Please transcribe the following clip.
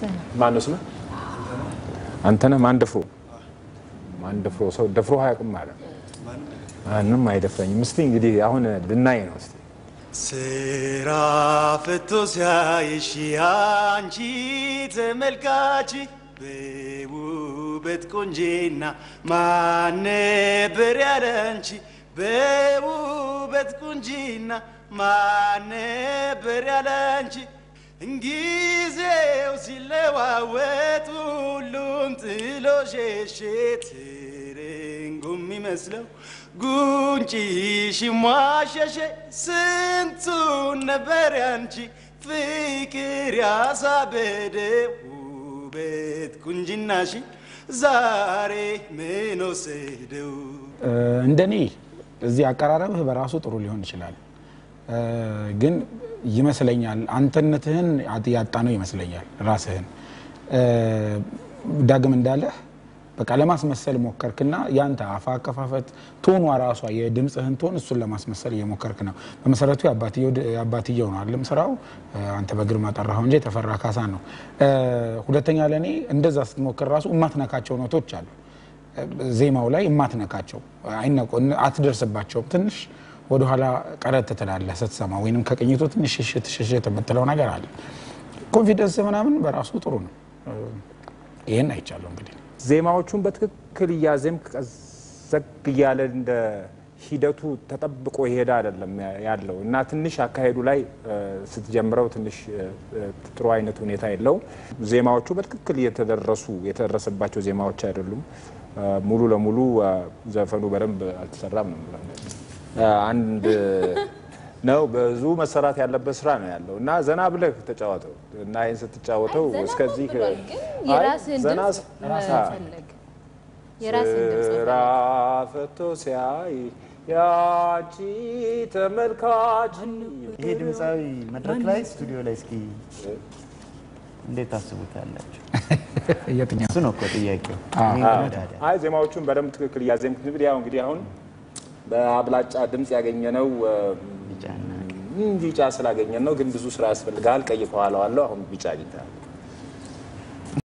ማን ነው ስምህ? አንተነህ ማንደፍሮ ማንደፍሮ ሰው ደፍሮ አያውቅም ማለት ማንም አይደፍረኝም። እስቲ እንግዲህ አሁን ልናይ ነው። እስቲ ስራ ፈቶ ሲያይሽ አንቺ ተመልካች በውበት ቆንጂና ማን ነበር ያለ አንቺ በውበት ቁንጂና ማን ነበር ያለ አንቺ ጊዜው ሲለዋወጥ ሁሉም ጥሎ ሸሼ ትርንጎ የሚመስለው ጉንጭሽ ሟሸሸ ስንቱን ነበር ያንቺ ፍቅር ያሳበደ ውበት ቁንጅናሽ ዛሬ ምን ወሰደው? እንደኔ እዚህ አቀራረብህ በራሱ ጥሩ ሊሆን ይችላል፣ ግን ይመስለኛል አንተነትህን ያጣነው ይመስለኛል ራስህን ዳግም እንዳለህ በቃ ለማስመሰል ሞከርክና ያንተ አፋ አከፋፈት ቶኗ ራሷ የድምፅህን ቶን እሱን ለማስመሰል እየሞከርክ ነው። በመሰረቱ የአባትየው ነው አለም ስራው። አንተ በግርማ ጠራኸው እንጂ የተፈራ ካሳ ነው። ሁለተኛ ለእኔ እንደዛ ስትሞክር ራሱ እማትነካቸው ኖቶች አሉ ዜማው ላይ እማትነካቸው አትደርስባቸውም። ትንሽ ወደኋላ ቀረት ትላለህ ስትሰማ፣ ወይንም ከቅኝቱ ትንሽ ሽሽት ሽሽት የምትለው ነገር አለ። ኮንፊደንስ ምናምን በራሱ ጥሩ ነው። ይህን አይቻለሁ እንግዲህ ዜማዎቹን በትክክል እያዜምክ ቀዘቅ እያለ እንደ ሂደቱ ተጠብቆ ይሄዳ አይደለም ያለው እና ትንሽ አካሄዱ ላይ ስትጀምረው ትንሽ ጥሩ አይነት ሁኔታ የለው። ዜማዎቹ በትክክል እየተደረሱ የተደረሰባቸው ዜማዎች አይደሉም። ሙሉ ለሙሉ ዘፈኑ በደንብ አልተሰራም ነው አንድ ነው። ብዙ መሰራት ያለበት ስራ ነው ያለው እና ዘና ብለህ ተጫወተው እና ይህን ስትጫወተው እስከዚህ ስራ ፈቶ ሲያይ ያቺ ተመልካች ይሄ ድምፃዊ መድረክ ላይ ስቱዲዮ ላይ እስኪ እንዴት ታስቡታላችሁ? የትኛው እሱ ነው እኮ ጥያቄው። አይ ዜማዎቹን በደንብ ትክክል እያዜምክ እንግዲህ ያው እንግዲህ አሁን በአብላጫ ድምፅ ያገኘነው ቢጫ ስላገኘን ነው። ግን ብዙ ስራ ያስፈልጋል። ቀይ ከኋላው አለው። አሁን ቢጫ አግኝተሃል።